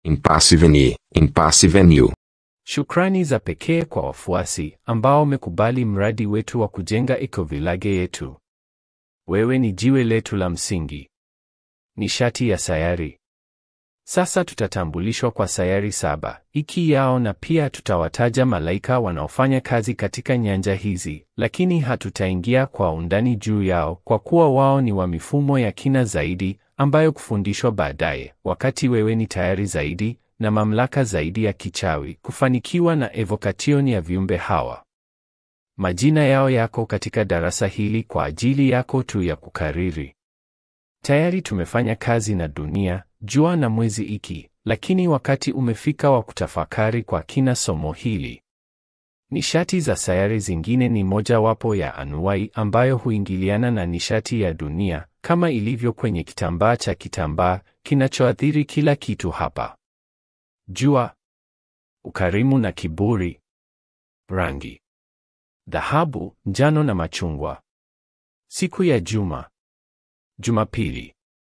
Impassiveni, impassivenu. Shukrani za pekee kwa wafuasi ambao wamekubali mradi wetu wa kujenga ekovillage yetu. Wewe ni jiwe letu la msingi. Nishati ya sayari. Sasa tutatambulishwa kwa sayari saba iki yao, na pia tutawataja malaika wanaofanya kazi katika nyanja hizi, lakini hatutaingia kwa undani juu yao kwa kuwa wao ni wa mifumo ya kina zaidi ambayo kufundishwa baadaye, wakati wewe ni tayari zaidi na mamlaka zaidi ya kichawi kufanikiwa na evokation ya viumbe hawa. Majina yao yako katika darasa hili kwa ajili yako tu ya kukariri. Tayari tumefanya kazi na dunia, jua na mwezi iki, lakini wakati umefika wa kutafakari kwa kina somo hili. Nishati za sayari zingine ni mojawapo ya anuwai ambayo huingiliana na nishati ya dunia, kama ilivyo kwenye kitambaa cha kitambaa kinachoathiri kila kitu hapa. Jua, ukarimu na kiburi. Rangi: dhahabu, njano na machungwa. Siku ya juma: Jumapili.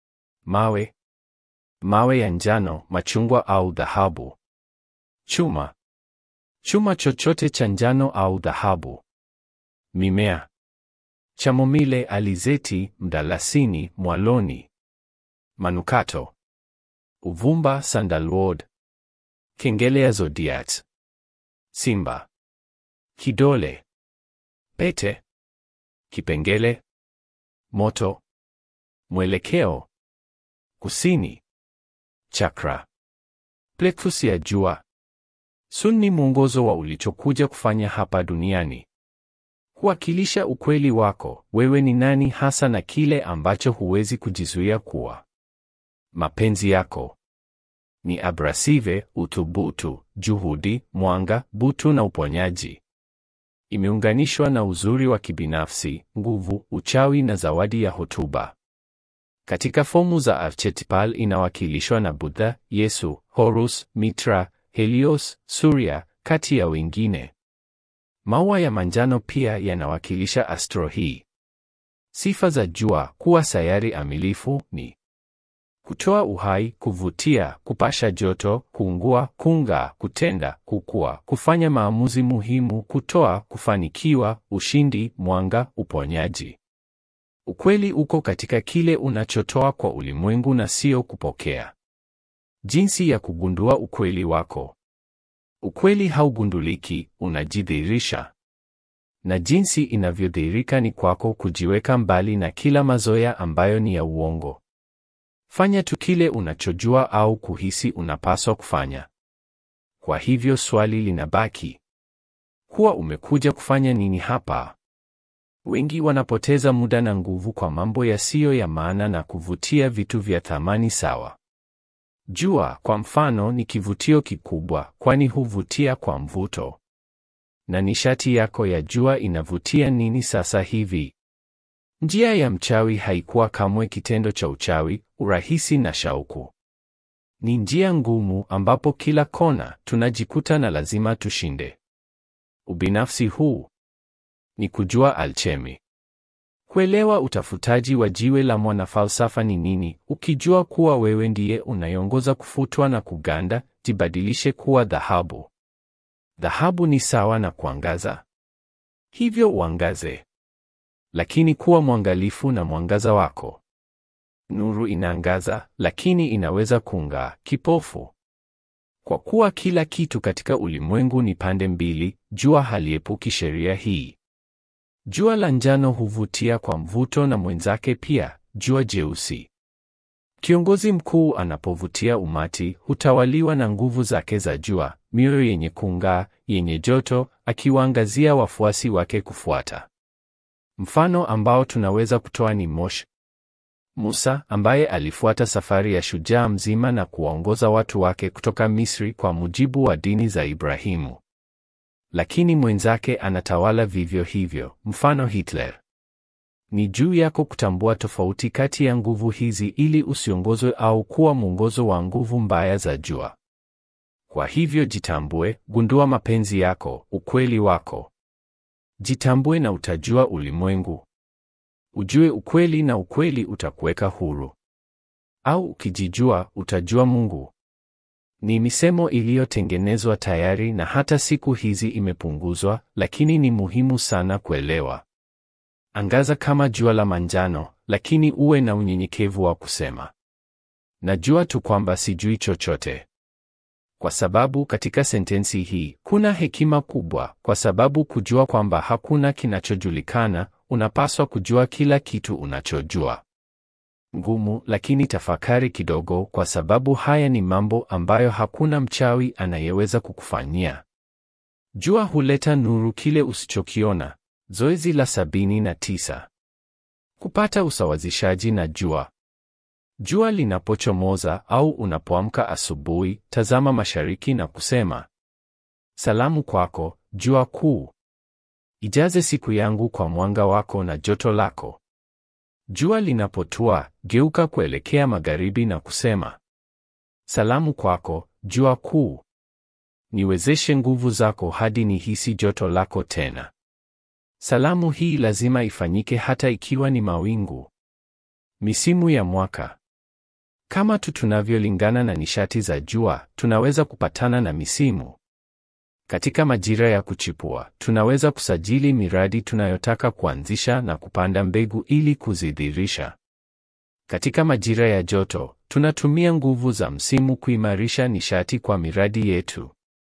Mawe: mawe ya njano, machungwa au dhahabu. Chuma: chuma chochote cha njano au dhahabu. Mimea: chamomile, alizeti, mdalasini, mwaloni. Manukato: uvumba, sandalwood. Kengele ya zodiac: simba. Kidole: pete. Kipengele: moto. Mwelekeo: kusini. Chakra: plexus ya jua. Sun ni mwongozo wa ulichokuja kufanya hapa duniani, kuwakilisha ukweli wako, wewe ni nani hasa na kile ambacho huwezi kujizuia kuwa. Mapenzi yako ni abrasive, uthubutu, juhudi, mwanga, butu na uponyaji. Imeunganishwa na uzuri wa kibinafsi, nguvu, uchawi na zawadi ya hotuba. Katika fomu za archetypal inawakilishwa na Buddha, Yesu, Horus, Mitra, Helios, Surya kati ya wengine. Maua ya manjano pia yanawakilisha astro hii. Sifa za jua kuwa sayari amilifu ni kutoa uhai, kuvutia, kupasha joto, kuungua, kung'aa, kutenda, kukua, kufanya maamuzi muhimu, kutoa, kufanikiwa, ushindi, mwanga, uponyaji. Ukweli uko katika kile unachotoa kwa ulimwengu na sio kupokea. Jinsi ya kugundua ukweli wako. Ukweli haugunduliki, unajidhihirisha. Na jinsi inavyodhihirika ni kwako kujiweka mbali na kila mazoea ambayo ni ya uongo. Fanya tu kile unachojua au kuhisi unapaswa kufanya. Kwa hivyo swali linabaki, kuwa umekuja kufanya nini hapa? Wengi wanapoteza muda na nguvu kwa mambo yasiyo ya maana na kuvutia vitu vya thamani sawa. Jua, kwa mfano, ni kivutio kikubwa, kwani huvutia kwa mvuto. Na nishati yako ya jua inavutia nini sasa hivi? Njia ya mchawi haikuwa kamwe kitendo cha uchawi, urahisi na shauku. Ni njia ngumu ambapo kila kona tunajikuta na lazima tushinde. Ubinafsi huu ni kujua alchemi. Kuelewa utafutaji wa jiwe la mwanafalsafa ni nini, ukijua kuwa wewe ndiye unayeongoza kufutwa na kuganda, jibadilishe kuwa dhahabu. Dhahabu ni sawa na kuangaza. Hivyo uangaze. Lakini kuwa mwangalifu na mwangaza wako. Nuru inaangaza, lakini inaweza kung'aa kipofu. Kwa kuwa kila kitu katika ulimwengu ni pande mbili, jua haliepuki sheria hii. Jua la njano huvutia kwa mvuto na mwenzake pia, jua jeusi. Kiongozi mkuu anapovutia umati, hutawaliwa na nguvu zake za jua, mioyo yenye kung'aa, yenye joto, akiwaangazia wafuasi wake kufuata. Mfano ambao tunaweza kutoa ni Moshe, Musa ambaye alifuata safari ya shujaa mzima na kuwaongoza watu wake kutoka Misri kwa mujibu wa dini za Ibrahimu. Lakini mwenzake anatawala vivyo hivyo, mfano Hitler. Ni juu yako kutambua tofauti kati ya nguvu hizi ili usiongozwe au kuwa mwongozo wa nguvu mbaya za jua. Kwa hivyo jitambue, gundua mapenzi yako, ukweli wako. Jitambue na utajua ulimwengu. Ujue ukweli na ukweli utakuweka huru. Au ukijijua, utajua Mungu. Ni misemo iliyotengenezwa tayari na hata siku hizi imepunguzwa, lakini ni muhimu sana kuelewa. Angaza kama jua la manjano, lakini uwe na unyenyekevu wa kusema, najua tu kwamba sijui chochote. Kwa sababu katika sentensi hii kuna hekima kubwa, kwa sababu kujua kwamba hakuna kinachojulikana, unapaswa kujua kila kitu unachojua. Ngumu, lakini tafakari kidogo, kwa sababu haya ni mambo ambayo hakuna mchawi anayeweza kukufanyia. Jua huleta nuru kile usichokiona. Zoezi la sabini na tisa: kupata usawazishaji na jua. Jua linapochomoza au unapoamka asubuhi, tazama mashariki na kusema, salamu kwako jua kuu, ijaze siku yangu kwa mwanga wako na joto lako. Jua linapotua, geuka kuelekea magharibi na kusema, salamu kwako jua kuu, niwezeshe nguvu zako hadi nihisi joto lako tena. Salamu hii lazima ifanyike hata ikiwa ni mawingu. Misimu ya mwaka. Kama tu tunavyolingana na nishati za jua, tunaweza kupatana na misimu. Katika majira ya kuchipua, tunaweza kusajili miradi tunayotaka kuanzisha na kupanda mbegu ili kuzidhirisha. Katika majira ya joto, tunatumia nguvu za msimu kuimarisha nishati kwa miradi yetu.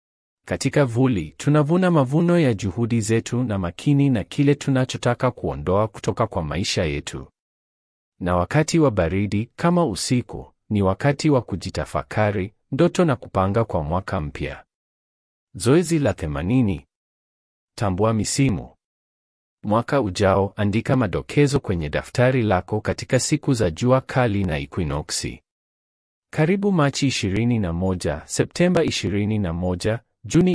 Katika vuli, tunavuna mavuno ya juhudi zetu na makini na kile tunachotaka kuondoa kutoka kwa maisha yetu. Na wakati wa baridi kama usiku, ni wakati wa kujitafakari, ndoto na kupanga kwa mwaka mpya. Zoezi la themanini. Tambua misimu. Mwaka ujao, andika madokezo kwenye daftari lako katika siku za jua kali na ekwinoksi. Karibu Machi 21, Septemba 21, Juni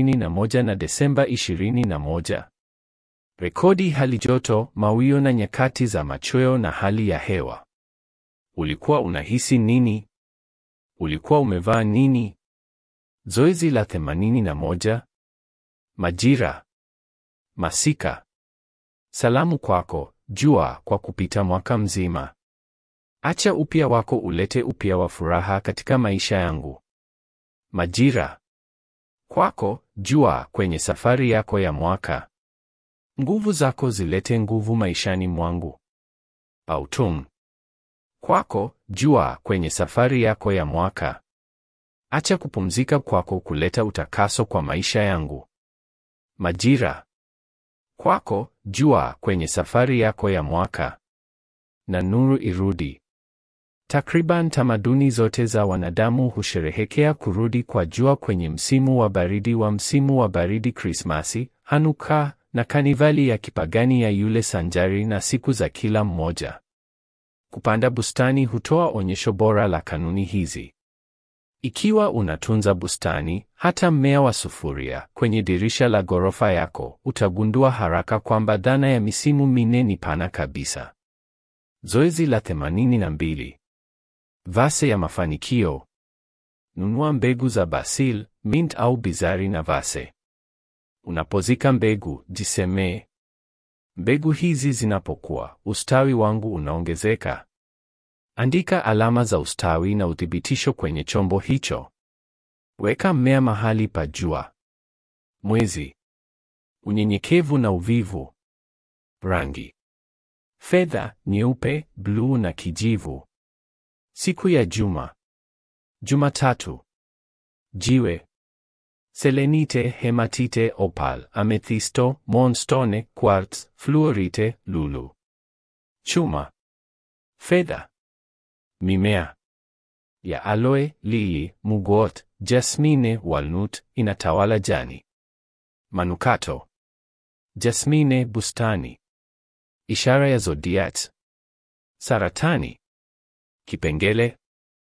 21 na Desemba 21. Rekodi hali joto, mawio na nyakati za machweo na hali ya hewa. Ulikuwa unahisi nini? Ulikuwa umevaa nini? Zoezi la 81. Majira. Masika. Salamu kwako jua, kwa kupita mwaka mzima. Acha upya wako ulete upya wa furaha katika maisha yangu. Majira. Kwako jua, kwenye safari yako ya mwaka. Nguvu zako zilete nguvu maishani mwangu. Autumn. Kwako jua, kwenye safari yako ya mwaka. Acha kupumzika kwako kuleta utakaso kwa maisha yangu. Majira. Kwako jua, kwenye safari yako ya mwaka. Na nuru irudi. Takriban tamaduni zote za wanadamu husherehekea kurudi kwa jua kwenye msimu wa baridi wa msimu wa baridi Krismasi, Hanuka na kanivali ya kipagani ya yule sanjari na siku za kila mmoja. Kupanda bustani hutoa onyesho bora la kanuni hizi. Ikiwa unatunza bustani, hata mmea wa sufuria kwenye dirisha la ghorofa yako, utagundua haraka kwamba dhana ya misimu minne ni pana kabisa. Zoezi la 82. Vase ya mafanikio. Nunua mbegu za basil, mint au bizari na vase. Unapozika mbegu, jisemee, mbegu hizi zinapokuwa, ustawi wangu unaongezeka. Andika alama za ustawi na uthibitisho kwenye chombo hicho. Weka mmea mahali pa jua. Mwezi. Unyenyekevu na uvivu. Rangi. Fedha, nyeupe, bluu na kijivu. Siku ya juma. Jumatatu. Jiwe. Selenite, hematite, opal, amethisto, moonstone, quartz, fluorite, lulu. Chuma. Fedha. Mimea ya aloe, lili, mugot, jasmine, walnut inatawala jani. Manukato. Jasmine, bustani. Ishara ya zodiac. Saratani. Kipengele.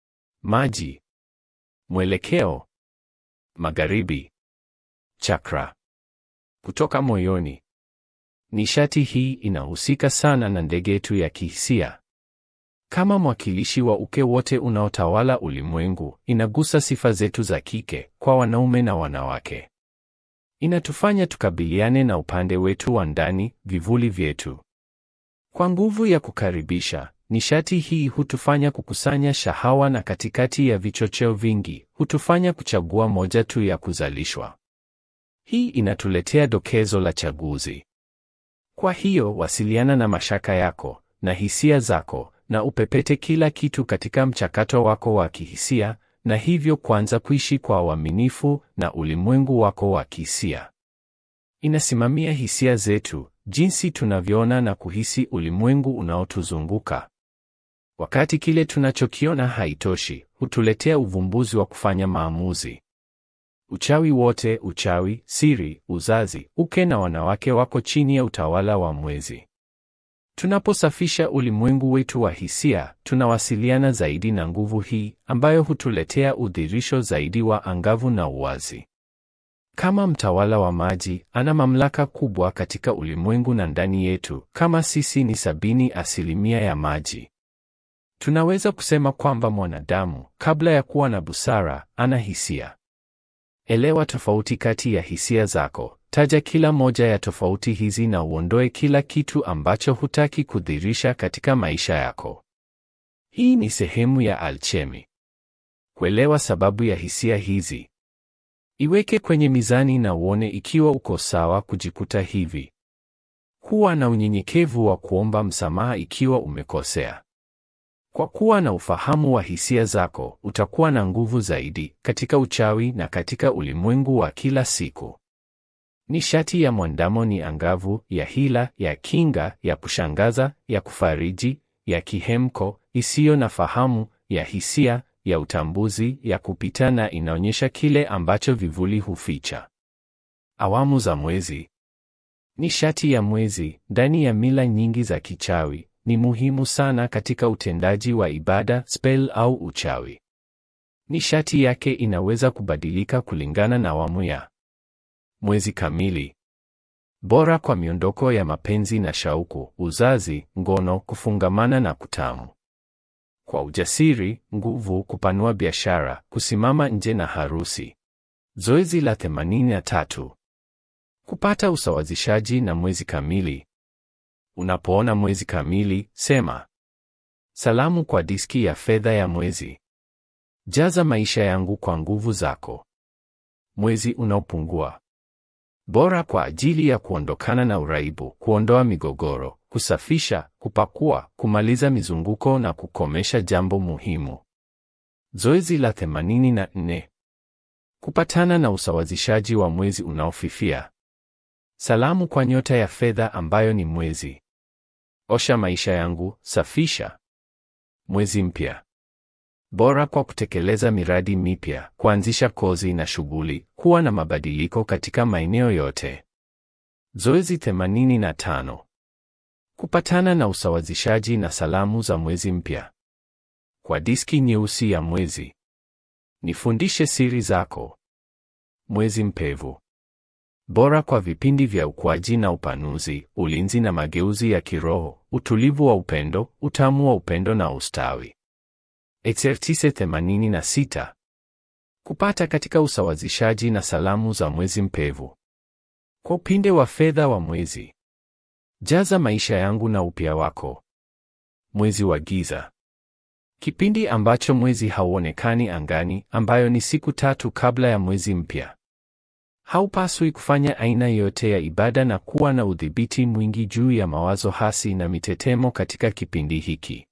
Maji. Mwelekeo. Magharibi. Chakra. Kutoka moyoni. Nishati hii inahusika sana na ndege yetu ya kihisia. Kama mwakilishi wa uke wote unaotawala ulimwengu, inagusa sifa zetu za kike kwa wanaume na wanawake. Inatufanya tukabiliane na upande wetu wa ndani, vivuli vyetu. Kwa nguvu ya kukaribisha, nishati hii hutufanya kukusanya shahawa na katikati ya vichocheo vingi, hutufanya kuchagua moja tu ya kuzalishwa. Hii inatuletea dokezo la chaguzi. Kwa hiyo, wasiliana na mashaka yako na hisia zako na upepete kila kitu katika mchakato wako wa kihisia na hivyo kuanza kuishi kwa uaminifu na ulimwengu wako wa kihisia. Inasimamia hisia zetu, jinsi tunavyoona na kuhisi ulimwengu unaotuzunguka. Wakati kile tunachokiona haitoshi, hutuletea uvumbuzi wa kufanya maamuzi. Uchawi wote, uchawi, siri, uzazi, uke na wanawake wako chini ya utawala wa mwezi. Tunaposafisha ulimwengu wetu wa hisia, tunawasiliana zaidi na nguvu hii ambayo hutuletea udhirisho zaidi wa angavu na uwazi. Kama mtawala wa maji, ana mamlaka kubwa katika ulimwengu na ndani yetu, kama sisi ni sabini asilimia ya maji. Tunaweza kusema kwamba mwanadamu, kabla ya kuwa na busara, ana hisia. Elewa tofauti kati ya hisia zako. Taja kila moja ya tofauti hizi na uondoe kila kitu ambacho hutaki kudhirisha katika maisha yako. Hii ni sehemu ya alchemi. Kuelewa sababu ya hisia hizi. Iweke kwenye mizani na uone ikiwa uko sawa kujikuta hivi. Kuwa na unyenyekevu wa kuomba msamaha ikiwa umekosea. Kwa kuwa na ufahamu wa hisia zako, utakuwa na nguvu zaidi katika uchawi na katika ulimwengu wa kila siku. Nishati ya mwandamo ni angavu, ya hila, ya kinga, ya kushangaza, ya kufariji, ya kihemko, isiyo na fahamu, ya hisia, ya utambuzi, ya kupita na inaonyesha kile ambacho vivuli huficha. Awamu za mwezi. Nishati ya mwezi ndani ya mila nyingi za kichawi ni muhimu sana katika utendaji wa ibada, spell au uchawi. Nishati yake inaweza kubadilika kulingana na awamu ya mwezi kamili. Bora kwa miondoko ya mapenzi na shauku, uzazi, ngono, kufungamana na kutamu. Kwa ujasiri, nguvu, kupanua biashara, kusimama nje na harusi. Zoezi la 83. Kupata usawazishaji na mwezi kamili. Unapoona mwezi kamili, sema salamu kwa diski ya fedha ya mwezi. Jaza maisha yangu kwa nguvu zako. Mwezi unaopungua. Bora kwa ajili ya kuondokana na uraibu, kuondoa migogoro, kusafisha, kupakua, kumaliza mizunguko na kukomesha jambo muhimu. Zoezi la 84. Kupatana na usawazishaji wa mwezi unaofifia. Salamu kwa nyota ya fedha ambayo ni mwezi. Osha maisha yangu, safisha. Mwezi mpya. Bora kwa kutekeleza miradi mipya, kuanzisha kozi na shughuli, kuwa na mabadiliko katika maeneo yote. Zoezi 85. Kupatana na usawazishaji na salamu za mwezi mpya. Kwa diski nyeusi ya mwezi. Nifundishe siri zako. Mwezi mpevu. Bora kwa vipindi vya ukuaji na upanuzi, ulinzi na mageuzi ya kiroho, utulivu wa upendo, utamu wa upendo na ustawi. Exercise 86. Kupata katika usawazishaji na salamu za mwezi mpevu. Kwa upinde wa fedha wa mwezi. Jaza maisha yangu na upya wako. Mwezi wa giza. Kipindi ambacho mwezi hauonekani angani, ambayo ni siku tatu kabla ya mwezi mpya. Haupaswi kufanya aina yote ya ibada na kuwa na udhibiti mwingi juu ya mawazo hasi na mitetemo katika kipindi hiki.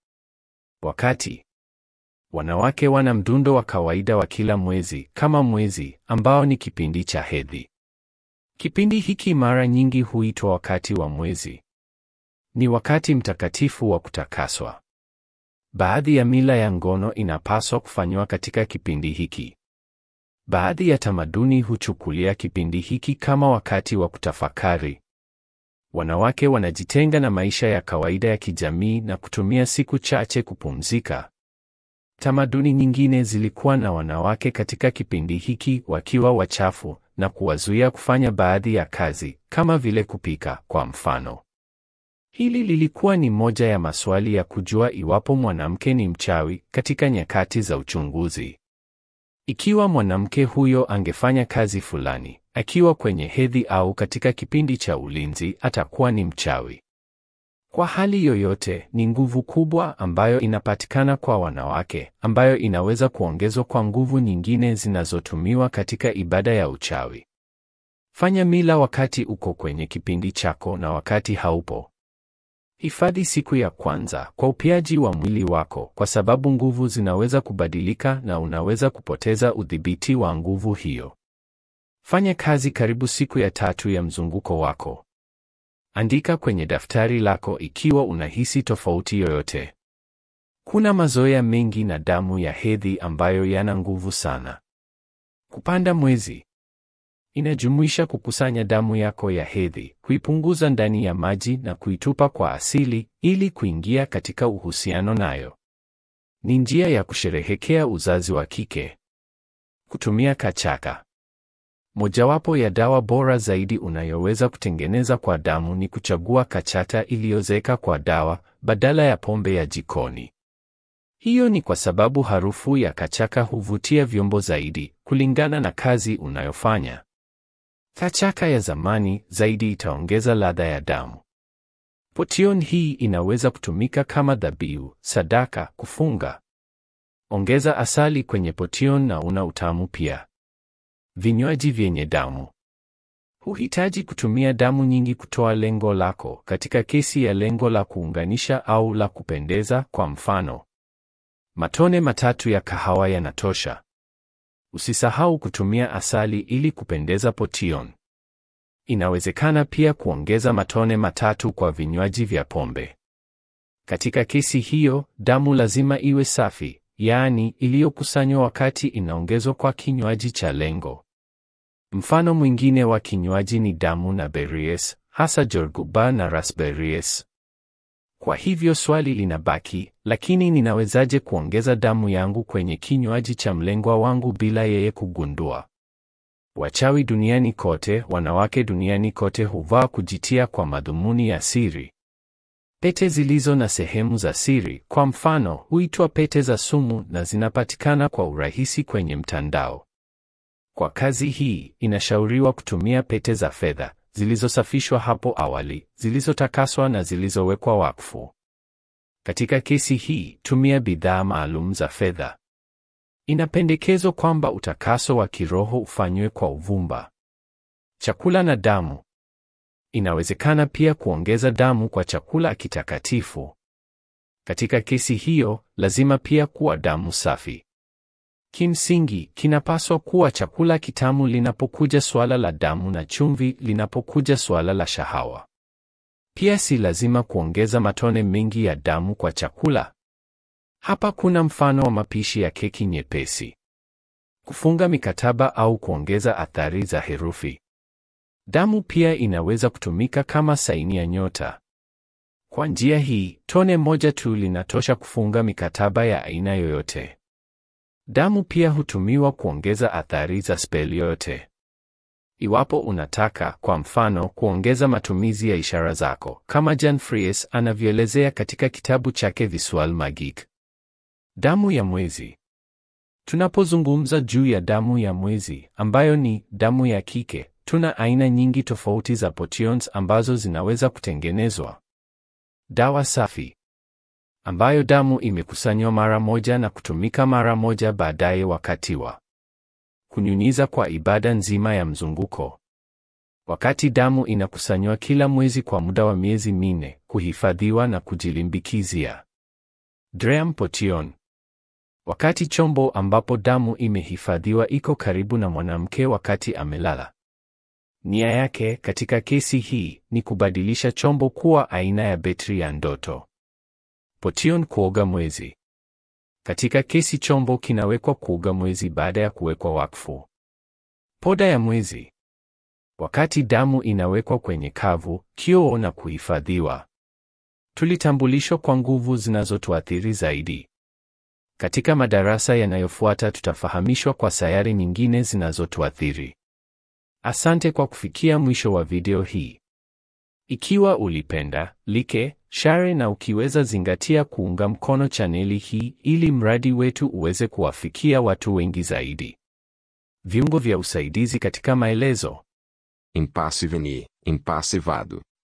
Wakati wanawake wana mdundo wa kawaida wa kila mwezi kama mwezi ambao ni kipindi cha hedhi. Kipindi hiki mara nyingi huitwa wakati wa mwezi. Ni wakati mtakatifu wa kutakaswa. Baadhi ya mila ya ngono inapaswa kufanywa katika kipindi hiki. Baadhi ya tamaduni huchukulia kipindi hiki kama wakati wa kutafakari. Wanawake wanajitenga na maisha ya kawaida ya kijamii na kutumia siku chache kupumzika. Tamaduni nyingine zilikuwa na wanawake katika kipindi hiki wakiwa wachafu na kuwazuia kufanya baadhi ya kazi kama vile kupika, kwa mfano. Hili lilikuwa ni moja ya maswali ya kujua iwapo mwanamke ni mchawi katika nyakati za uchunguzi. Ikiwa mwanamke huyo angefanya kazi fulani akiwa kwenye hedhi au katika kipindi cha ulinzi, atakuwa ni mchawi. Kwa hali yoyote, ni nguvu kubwa ambayo inapatikana kwa wanawake, ambayo inaweza kuongezwa kwa nguvu nyingine zinazotumiwa katika ibada ya uchawi. Fanya mila wakati uko kwenye kipindi chako na wakati haupo. Hifadhi siku ya kwanza kwa upiaji wa mwili wako, kwa sababu nguvu zinaweza kubadilika na unaweza kupoteza udhibiti wa nguvu hiyo. Fanya kazi karibu siku ya tatu ya mzunguko wako. Andika kwenye daftari lako ikiwa unahisi tofauti yoyote. Kuna mazoea mengi na damu ya hedhi ambayo yana nguvu sana. Kupanda mwezi inajumuisha kukusanya damu yako ya hedhi, kuipunguza ndani ya maji na kuitupa kwa asili ili kuingia katika uhusiano nayo. Ni njia ya kusherehekea uzazi wa kike. Kutumia kachaka. Mojawapo ya dawa bora zaidi unayoweza kutengeneza kwa damu ni kuchagua kachata iliyozeka kwa dawa badala ya pombe ya jikoni. Hiyo ni kwa sababu harufu ya kachaka huvutia vyombo zaidi kulingana na kazi unayofanya. Kachaka ya zamani zaidi itaongeza ladha ya damu. Potion hii inaweza kutumika kama dhabihu, sadaka, kufunga. Ongeza asali kwenye potion na una utamu pia. Vinywaji vyenye damu. Huhitaji kutumia damu nyingi kutoa lengo lako katika kesi ya lengo la kuunganisha au la kupendeza kwa mfano. Matone matatu ya kahawa yanatosha. Usisahau kutumia asali ili kupendeza potion. Inawezekana pia kuongeza matone matatu kwa vinywaji vya pombe. Katika kesi hiyo, damu lazima iwe safi, yaani iliyokusanywa wakati inaongezwa kwa kinywaji cha lengo. Mfano mwingine wa kinywaji ni damu na berries, hasa jorguba na raspberries. Kwa hivyo swali linabaki, lakini ninawezaje kuongeza damu yangu kwenye kinywaji cha mlengwa wangu bila yeye kugundua? Wachawi duniani kote, wanawake duniani kote huvaa kujitia kwa madhumuni ya siri. Pete zilizo na sehemu za siri, kwa mfano, huitwa pete za sumu na zinapatikana kwa urahisi kwenye mtandao. Kwa kazi hii, inashauriwa kutumia pete za fedha zilizosafishwa hapo awali, zilizotakaswa na zilizowekwa wakfu. Katika kesi hii, tumia bidhaa maalum za fedha. Inapendekezwa kwamba utakaso wa kiroho ufanywe kwa uvumba. Chakula na damu. Inawezekana pia kuongeza damu kwa chakula kitakatifu. Katika kesi hiyo, lazima pia kuwa damu safi. Kimsingi, kinapaswa kuwa chakula kitamu linapokuja suala la damu na chumvi linapokuja suala la shahawa. Pia si lazima kuongeza matone mengi ya damu kwa chakula. Hapa kuna mfano wa mapishi ya keki nyepesi. Kufunga mikataba au kuongeza athari za herufi. Damu pia inaweza kutumika kama saini ya nyota. Kwa njia hii, tone moja tu linatosha kufunga mikataba ya aina yoyote. Damu pia hutumiwa kuongeza athari za speli yoyote. Iwapo unataka, kwa mfano, kuongeza matumizi ya ishara zako, kama Jan Fries anavyoelezea katika kitabu chake Visual Magic. Damu ya mwezi. Tunapozungumza juu ya damu ya mwezi, ambayo ni damu ya kike, tuna aina nyingi tofauti za potions ambazo zinaweza kutengenezwa. Dawa safi ambayo damu imekusanywa mara moja na kutumika mara moja baadaye wakati wa kunyunyiza kwa ibada nzima ya mzunguko. Wakati damu inakusanywa kila mwezi kwa muda wa miezi minne, kuhifadhiwa na kujilimbikizia. Dream potion. Wakati chombo ambapo damu imehifadhiwa iko karibu na mwanamke wakati amelala. Nia yake katika kesi hii ni kubadilisha chombo kuwa aina ya betri ya ndoto. Potion kuoga mwezi. Katika kesi chombo kinawekwa kuoga mwezi baada ya kuwekwa wakfu. Poda ya mwezi. Wakati damu inawekwa kwenye kavu, kioo na kuhifadhiwa. Tulitambulishwa kwa nguvu zinazotuathiri zaidi. Katika madarasa yanayofuata tutafahamishwa kwa sayari nyingine zinazotuathiri. Asante kwa kufikia mwisho wa video hii. Ikiwa ulipenda, like, share na ukiweza zingatia kuunga mkono chaneli hii ili mradi wetu uweze kuwafikia watu wengi zaidi. Viungo vya usaidizi katika maelezo. Impasse Veni, Impasse Vado.